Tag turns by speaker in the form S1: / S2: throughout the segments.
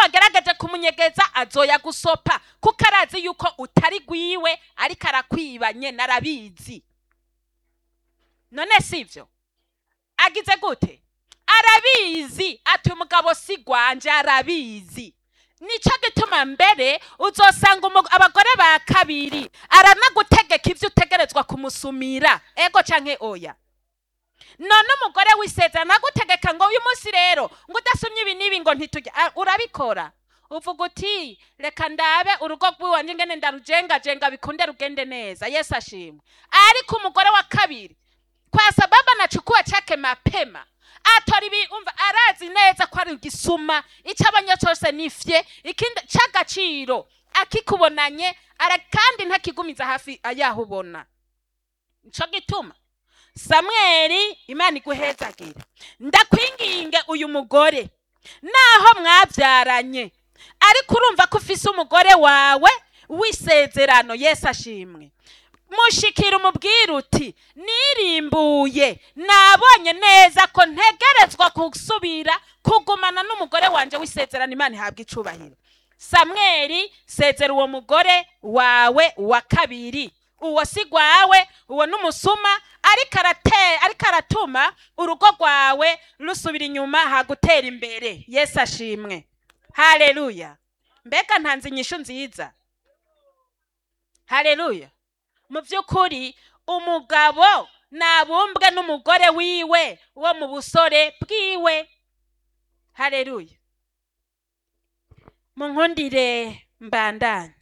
S1: wagerageje kumunyegeza azoya gusopa kuko arazi yuko utari gwiwe ariko arakwiba nyene arabizi none sivyo agize gute arabizi ati umugabo si gwanje arabizi nico gituma mbere uzosanga umu- abagore ba kabiri aranagutegeka ivyo utegerezwa kumusumira ego canke oya none umugore wisezerano agutegeka ngo uyu munsi rero ngo udasumye ibi n'ibi ngo ntitujya Ah, urabikora uvuga uti reka ndabe urugo rw'iwanje ngene ndarujengajenga bikunde rugende neza yesu ashimwe ariko umugore wa kabiri kwa sababu anachukua chake mapema atora ibi umva arazi neza ko ari igisuma icyo abonye cyose nifye ikindi cy'agaciro akikubonanye ara kandi ntakigumiza hafi ayaho ubona nico gituma samweli imana iguhezagire ndakwinginge uyu mugore naho mwabyaranye ariko urumva ko ufise umugore wawe w'isezerano yesu ashimwe mushikira umubwira uti nirimbuye nabonye neza ko ntegerezwa gusubira kugumana n'umugore wanje w'isezerano imana ihabwa icubahiro samweli sezera uwo mugore wawe wa kabiri uwo si gwawe uwo n'umusuma ariko arate ariko aratuma urugo rwawe rusubira inyuma hagutera imbere yesu ashimwe haleluya mbega ntanze inyishu nziza haleluya mu by'ukuri umugabo nabumbwe n'umugore wiwe wo mu busore bwiwe haleluya munkundire mbandanye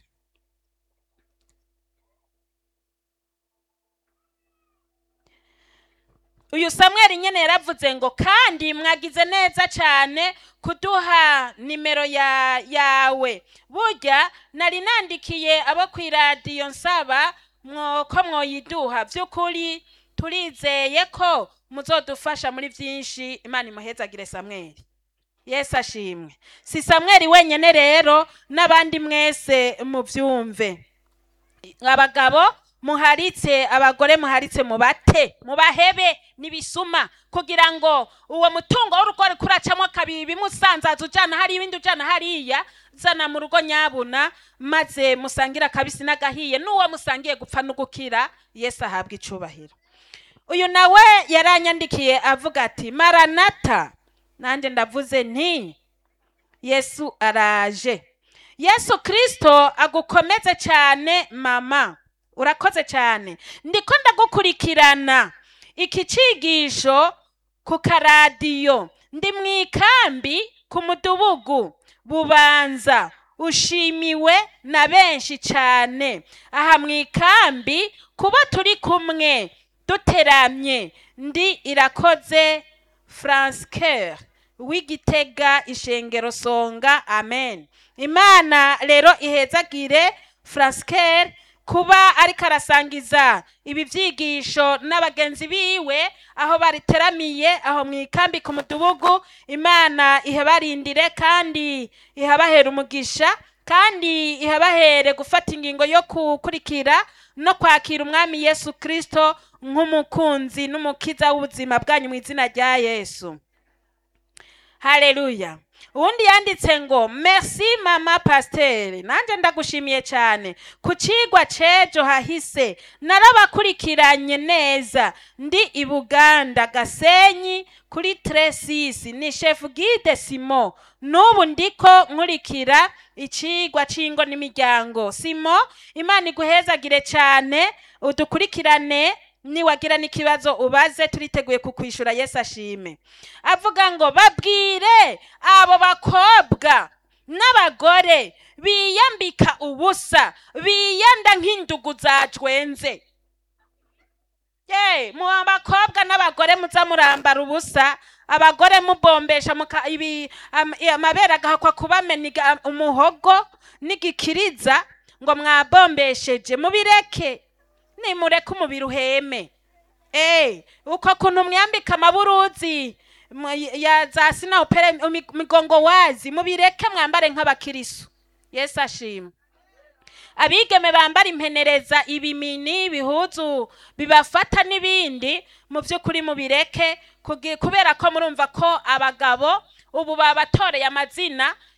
S1: uyu samweli nyene yaravuze ngo kandi mwagize neza cyane kuduha nimero ya yawe burya nari nandikiye abo ku iradiyo nsaba mwo- ko mwoyiduha by'ukuri turizeye ko muzodufasha muri byinshi imana imuhezagire samweli yesu ashimwe si samweli wenyine rero n'abandi mwese mubyumve abagabo muharitse abagore muharitse mubate mubahebe n'ibisuma kugira ngo uwo mutungo w'urugo riko uracamo kabiri bimusanzaza ujana hariya ibindi ujana hariya zana mu rugo nyabuna maze musangire akabisi n'agahiye n'uwo musangiye gupfa no gukira yesu ahabwa icubahiro uyu nawe yaranyandikiye avuga ati maranata nanjye ndavuze nti yesu araje yesu kirisito agukomeze cyane mama urakoze cyane ndiko ndagukurikirana iki cigisho ku karadiyo ndi mu ikambi ku mudugudu bubanza ushimiwe na benshi cyane aha mu ikambi kuba turi kumwe duteramye ndi irakoze francoeur w'igitega ishengero songa amen imana rero ihezagire francoeur kuba ariko arasangiza ibi byigisho n'abagenzi biwe aho bariteramiye aho mu ikambi ku mudugudu imana ihabarindire kandi ihabahera umugisha kandi ihabahere gufata ingingo yo gukurikira no kwakira umwami yesu kirisito nk'umukunzi n'umukiza w'ubuzima bwanyu mu izina rya yesu haleluya uwundi yanditse ngo merci mama pasiteri nanjye ndagushimiye cyane ku kigwa c'ejo hahise narabakurikiranye neza ndi i buganda gasenyi kuri tresisi ni shefu gide simo n'ubu ndiko nkurikira ikigwa c'ingo n'imiryango simo imana iguhezagire cyane udukurikirane niwagira n'ikibazo ubaze turiteguye kukwishura yesu ashime avuga ngo babwire abo bakobwa n'abagore biyambika ubusa biyenda nk'indugu zacwenze ye mu bakobwa n'abagore muza murambara ubusa abagore mubombesha muka- ibi- am- i- amabere agahakwa kubamena umuhogo n'igikiriza ngo mwabombesheje mubireke nimureke umubiri uheme Eh, uko kuntu mwambika amaburuzi mu- ya za sinawupere migongo wazi mubireke mwambare nk'abakirisu yesu ashima abigeme bambara impenereza ibimini ibihuzu bibafata n'ibindi mu by'ukuri mubireke kugi- kubera ko murumva ko abagabo ubu babatoreye amazina